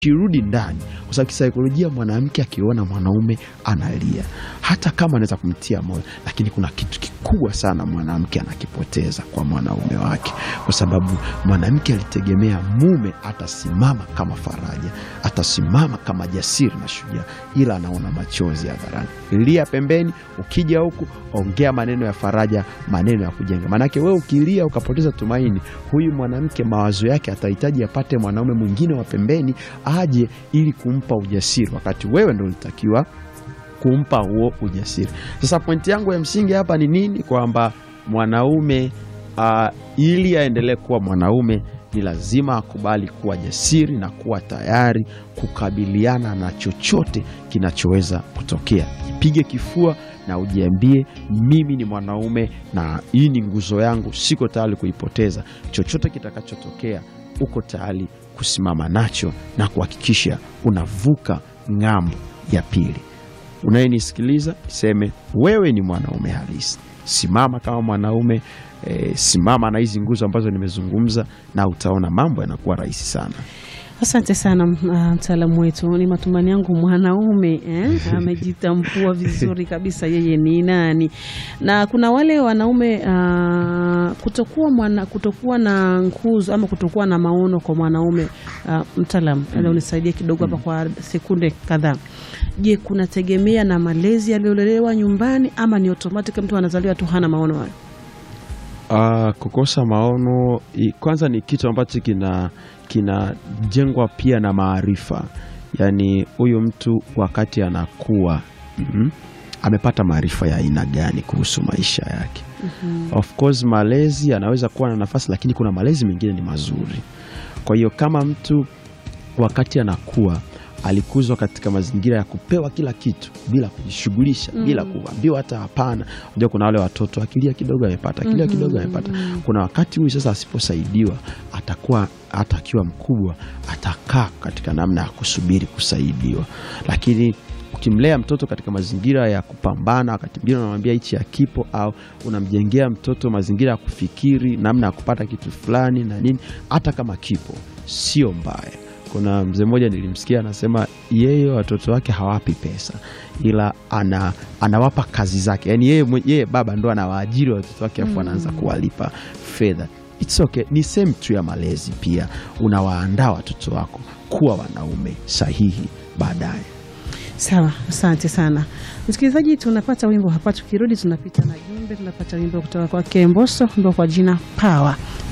kirudi ndani, kwa sababu kisaikolojia, mwanamke akiona mwanaume analia, hata kama anaweza kumtia moyo, lakini kuna kitu kikubwa sana mwanamke anakipoteza kwa mwanaume wake, kwa sababu mwanamke alitegemea mume atasimama kama faraja, atasimama kama jasiri na shujaa, ila anaona machozi hadharani. Lia pembeni, ukija huku ongea maneno ya faraja, maneno ya kujenga. Maanake wewe ukilia ukapoteza tumaini, huyu mwanamke mawazo yake atahitaji apate mwanaume mwingine wa pembeni aje ili kumpa ujasiri, wakati wewe ndo ulitakiwa kumpa huo ujasiri. Sasa pointi yangu ya msingi hapa ni nini? Kwamba mwanaume uh, ili aendelee kuwa mwanaume ni lazima akubali kuwa jasiri na kuwa tayari kukabiliana na chochote kinachoweza kutokea. Jipige kifua na ujiambie, mimi ni mwanaume na hii ni nguzo yangu, siko tayari kuipoteza. Chochote kitakachotokea, uko tayari kusimama nacho na kuhakikisha unavuka ng'ambo ya pili. Unayenisikiliza iseme, wewe ni mwanaume halisi. Simama kama mwanaume e, simama na hizi nguzo ambazo nimezungumza, na utaona mambo yanakuwa rahisi sana. Asante sana mtaalamu wetu. Ni matumaini yangu mwanaume eh, amejitambua vizuri kabisa yeye ni nani, na kuna wale wanaume uh, kutokuwa mwana, kutokuwa na nguzo ama kutokuwa na maono kwa mwanaume uh, mtaalamu mm. unisaidie kidogo hapa mm. kwa sekunde kadhaa. Je, kunategemea na malezi yaliyolelewa nyumbani ama ni automatic mtu anazaliwa tu hana maono hayo? Uh, kukosa maono kwanza ni kitu ambacho kina kinajengwa pia na maarifa. Yaani huyu mtu wakati anakuwa mm -hmm, amepata maarifa ya aina gani kuhusu maisha yake? mm -hmm. Of course malezi anaweza kuwa na nafasi, lakini kuna malezi mengine ni mazuri. Kwa hiyo kama mtu wakati anakuwa alikuzwa katika mazingira ya kupewa kila kitu bila kujishughulisha, mm. bila kuambiwa hata hapana. Unajua kuna wale watoto akilia kidogo amepata, akilia Mhm. kidogo amepata. Kuna wakati huyu sasa asiposaidiwa, atakuwa hata akiwa mkubwa atakaa katika namna ya kusubiri kusaidiwa, lakini ukimlea mtoto katika mazingira ya kupambana, wakati mwingine unamwambia hichi hakipo, au unamjengea mtoto mazingira ya kufikiri namna ya kupata kitu fulani na nini, hata kama kipo sio mbaya. Kuna mzee mmoja nilimsikia anasema yeye watoto wake hawapi pesa, ila ana, anawapa kazi zake, yaani yeye, mwe- yeye baba ndo anawaajiri watoto wake afu anaanza kuwalipa fedha. It's okay. Ni sehemu tu ya malezi pia, unawaandaa watoto wako kuwa wanaume sahihi baadaye. Sawa, asante sana msikilizaji. Tunapata wimbo hapa, tukirudi tunapita na jumbe, tunapata wimbo kutoka kwake Mbosso, wimbo kwa jina Power.